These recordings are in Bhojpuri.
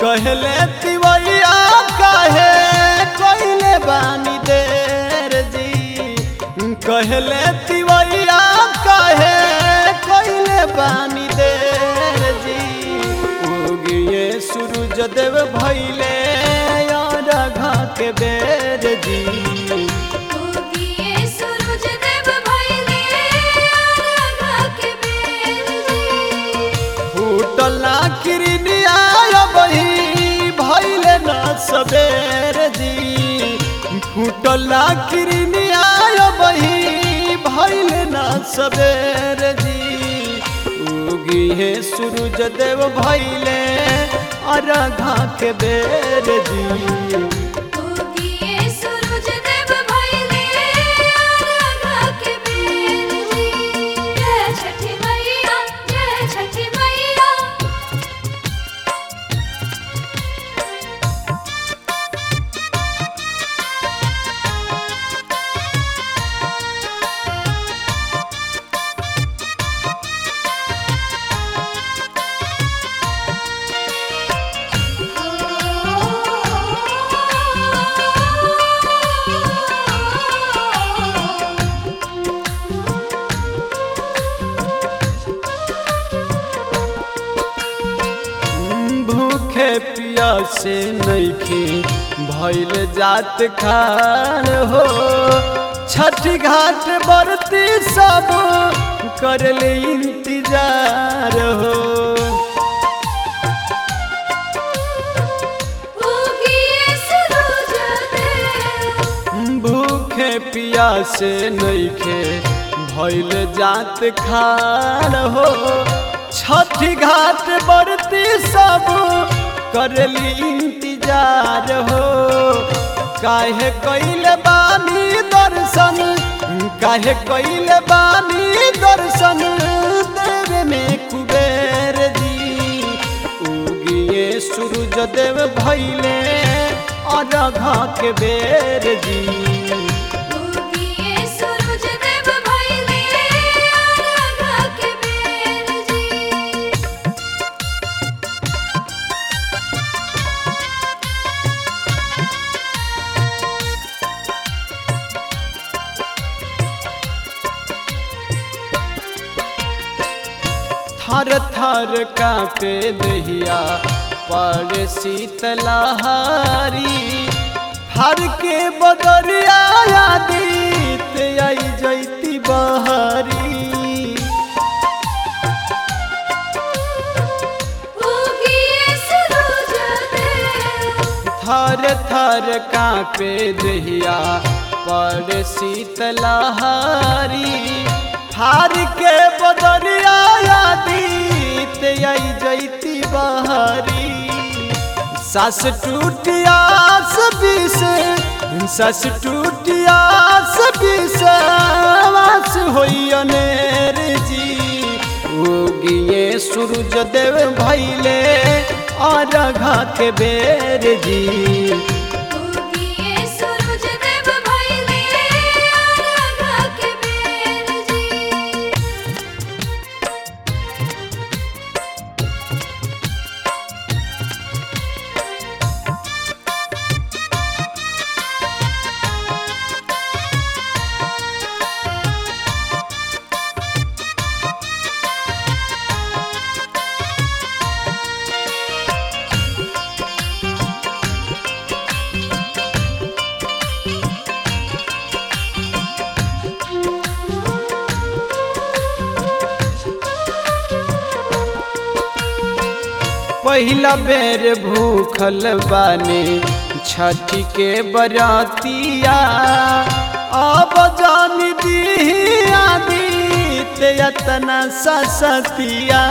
कहले तिवैया कहे कहले बानी देर जी कहले तिवैया कहे कहले बानी देर जी उगिए सूरज देव भैले यार घा के बेर जी उगिए सूरज देव भइले राघा के बेर जी फूटला किरनिया बही भैले न सबेर जी फूटला किरनिया बही भैले न सबेर जी उगी है सूरज देव भैले अरघा के बेर जी उगिए सूरज देव भइले राघा के बेर जी जय छठी मैया जय छठी मैया भूखे पियासे नइखे भइल जात खान हो छठ घाट बरती सब करले इंतजार हो उगिए सूरज देव भूखे पियासे नइखे भइल जात खान हो छठ घाट बरती सब करली इंतजार हो काहे कैले बानी दर्शन काहे कैले बानी दर्शन देवे में कुबेर जी उगिए सूरज देव भैले अरघा के बेर जी उगिए सूरज देव भइले राघा के बेर जी थर थर कापे दहिया पर शीतलहारी हर के बदरिया आदित आई जैती बहारी उगिए सूरज देव थर थर कापे दहिया पर शीतलहारी हार के बदरिया आदित आई जैती बहारी सास टूटियास बिस सास टूटियास बिस वास होई अनेर जी उगिए सूरज देव भैले अरघा के बेर जी उगिए सूरज देव भइले राघा के बेर जी पहिला बेर भूखल बानी छठ के बरातिया अब जान दी आदित यतना ससतिया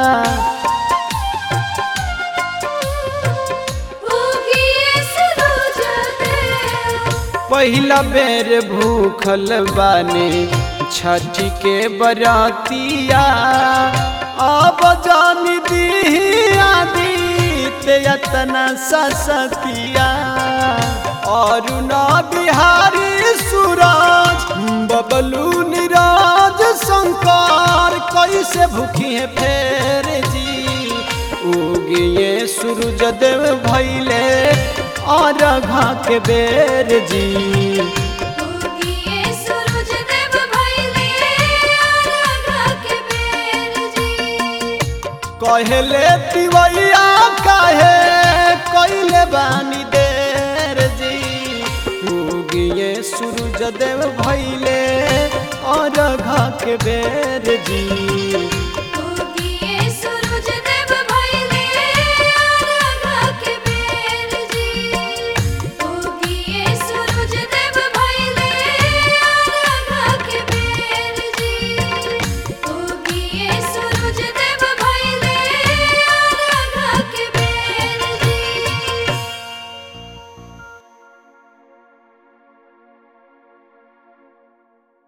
उगिए सूरज देव पहिला बेर भूखल बानी छठ के बरातिया अब जान दी आदित यतना ससतिया और ना बिहारी सूरज बबलू निराज शंकर कैसे भूखी है फेर जी उगिए सूरज सूरज देव भैले और घा के बेर जी उगिए सूरज देव भइले आराधा के बेर जी कहले तिवैया काहे कैले बानी देर जी उगिए सूरज देव भैले और घा के बेर जी